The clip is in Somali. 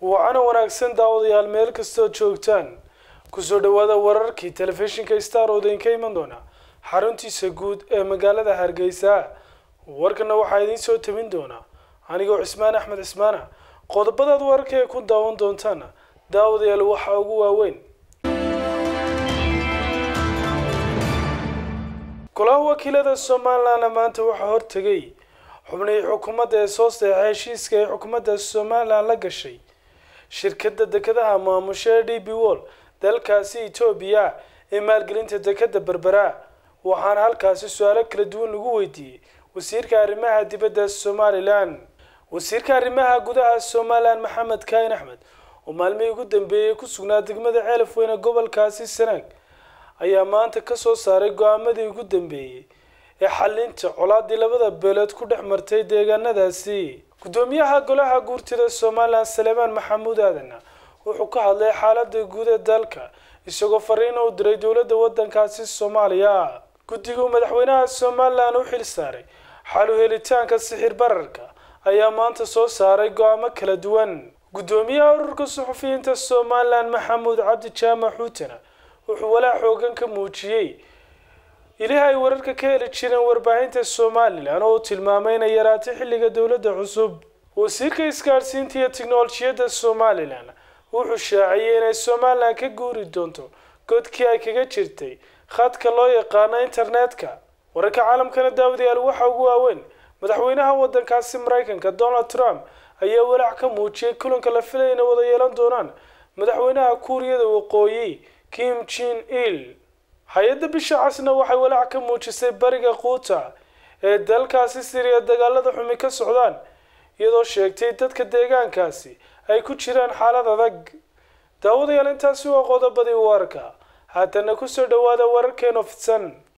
waana wanaagsan daawadayaal meel kastood joogtaan kusoo dhawaada wararkii telefishinka star oo idinka iman doona xaruntiisa guud ee magaalada hargeysa warkana waxaa idiin soo tabin doonaa anigoo cismaan axmed cismaana qodobadaad wararka ee ku daawan doontaana daawadayaal waxaa ugu waaweyn golaha wakiilada somalilandna maanta waxaa hortegay xubnihii xukuumadda ee soo saxeexay heshiiska ay xukuumadda somalilan la gashay shirkadda dekedaha maamusha ee d b wall dalkaasi etoobiya ee maalgelinta dekeda berbera waxaana halkaasi su-aalo kala duwan lagu weydiiyey wasiirka arrimaha dibadda somalilan wasiirka arrimaha gudaha somalilan maxamed kaahin axmed oo maalmihii ugu dambeeyey ku sugnaa degmada ceelaf weyne gobolkaasi sanaag ayaa maanta kasoo saaray go-aamadii ugu dambeeyey ee xalinta colaadii labada beelood ku dhex martay deegaanadaasi gudoomiyaha golaha guurtida somalilan saleemaan maxamuud aadan wuxuu ka hadlay xaalada guud ee dalka isagoo fariina u diray dowladda wadankaasi soomaaliya guddigu madaxweynaha somalilan u xil saaray xalu helitaanka sixir bararka ayaa maanta soo saaray go-aamo kala duwan gudoomiyaha ururka suxufiyiinta somalilan maxamuud cabdi jaamac xuutana wuxuu walaa xoogan ka muujiyey ilahi ay wararka ka heli jireen warbaahinta somalilan oo uu tilmaamay inay yaraatay xilliga dowladda cusub wasiirka isgaadhsiinta iyo tiknolojiyadda somalilan wuxuu shaaciyey inay somalilan ka guuri doonto godkii ay kaga jirtay khadka loo yaqaano internetka wararka caalamkana daawadayaal waxaa ugu waaweyn madaxweynaha wadankaasi maraykanka donald trump ayaa walaac ka muujiyey kulanka la filaya inay wada yeelan doonaan madaxweynaha kuuriyada waqooyi kim jin il hay-adda bisha casna waxay walaac ka muujisay bariga quuta ee dalkaasi siriya dagaalada xumi ka socdaan iyadoo sheegtay dadka deegaankaasi ay ku jiraan xaalad adag daawadayaal intaasi waa qodobadii warka haatana kusoo dhawaada wararkeeno fidsan